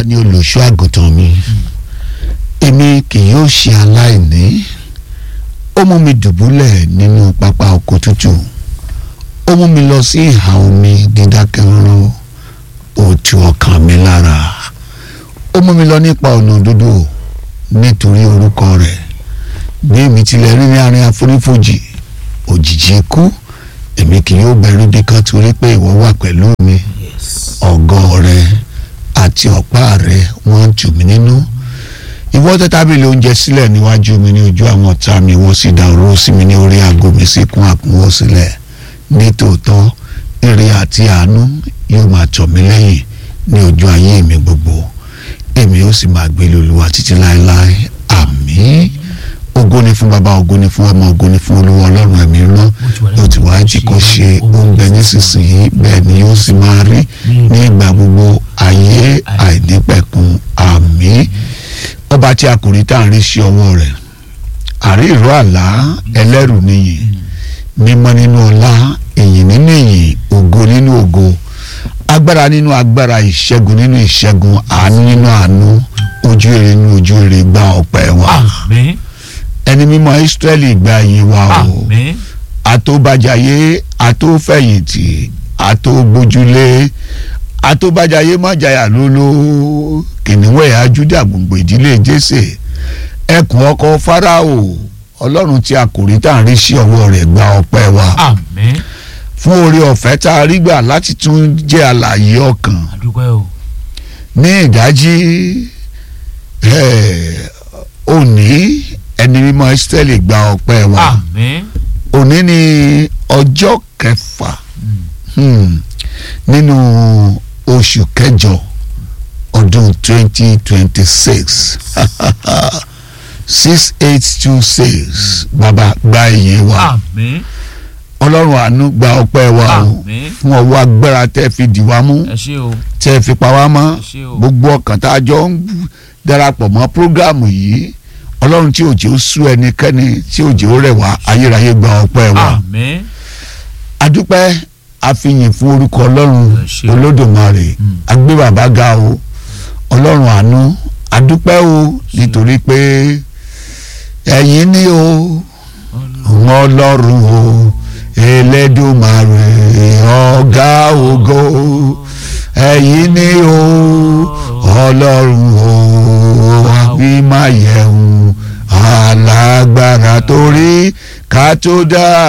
ni olùṣọ́ àgùntàn mi èmi kì yóò ṣe aláìní ó mú mi dùbúlẹ̀ nínú pápá oko tútù ó mú mi lọ sí ìhà omi dídákẹ́rọ́rọ́ ó tu ọkàn mi lára ó mú mi lọ nípa ọ̀nà òdodo nítorí orúkọ rẹ̀ bí èmi tilẹ̀ rí ní àárín àfonífojì òjìji ikú èmi kì yóò bẹ̀rù bí kan torí pé ìwọ wà pẹ̀lú mi yes. ọ̀gọ́ rẹ àti ọ̀pá rẹ wọ́n tù mí nínú ìwọ tẹ́ tábìlì oúnjẹ sílẹ̀ níwájú mi ní ojú àwọn ọ̀tá mi wọ́n sì dá oró sí mi ní orí aago mi sì kún àkúnwọ́ sílẹ̀ ní tòótọ́ ire àti àánú yóò máa tọ̀ mí lẹ́yìn ní ojú ayé mi gbogbo èmi ó sì máa gbé lóluwà títí láéláé àmín ògo ni fún baba ògo ni fún ọmọ ògo ni fún olúwa ọlọ́run ẹ̀mí rán yóò ti wá jí kó ṣe oúnjẹ nísinsìnyí bẹ́ẹ̀ ni yóò sì máa rí ní ìgbà gbogbo ayé àìnípẹ̀kun àmín ọba tí a kò rí tá à ń rí sí ọwọ́ rẹ̀ àrí ìró àlá ẹlẹ́rù nìyí mímọ́ nínú ọlá ìyìn nínú ìyìn ògo nínú ògo agbára nínú agbára ìṣẹ́gun nínú ìṣẹ́gun àánú nínú àánú ojú èrè nínú ojú èrè gba ọpẹ́ wa àmín ẹni mímọ́ Ísírẹ́lì gba yìn wa o àmín àtòbàjàyé àtòfẹ̀yìntì àtògbójúlé àtòbàjàyé mọ̀jáyà lóló kìnìún ẹ̀yà Júdà gbòǹgbò ìdílé Jésè ẹkùn ọkọ Fáráò ọlọ́run tí a kò rí tá à ń rí sí ọwọ́ rẹ̀ gba ọpẹ́ wa àmín fún oore ọ̀fẹ́ tá a rí gbà láti tún jẹ́ àlàyé ọkàn àdúpẹ́ o ní ìdájí eh, òní ẹni mímọ́ Ísírẹ́lì gba ọpẹ́ wa àmín òní ni ọjọ́ kẹfà hmm, nínú oṣù kẹjọ ọdún twenty twenty six six eight two six bàbá gba iye wa àmín ọlọ́run àánú gba ọpẹ́ wa o àmín fún ọwọ́ agbára tẹ́ fi dì wá mú ẹ ṣé o tẹ́ fi pa wá mọ́ ẹ ṣé o gbogbo ọkàn tá a jọ ń darapọ̀ mọ́ prógámù yìí ọlọ́run tí òjò sú ẹnikẹ́ni tí òjò rẹ̀ wá ayérayé gba ọpẹ́ wa àmín adúpẹ́ àfihàn fún orúkọ ọlọ́run Ẹ ṣé. olódùmarè Mm. agbé bàbá ga o ọlọ́run àánú adúpẹ́ o nítorí pé ẹ̀yin ni o òun ọlọ́run o elédùmarè ọ̀gá ògo ẹ̀yin ni o ọlọ́run o àbímáyẹ̀hún alágbára torí ká tó dá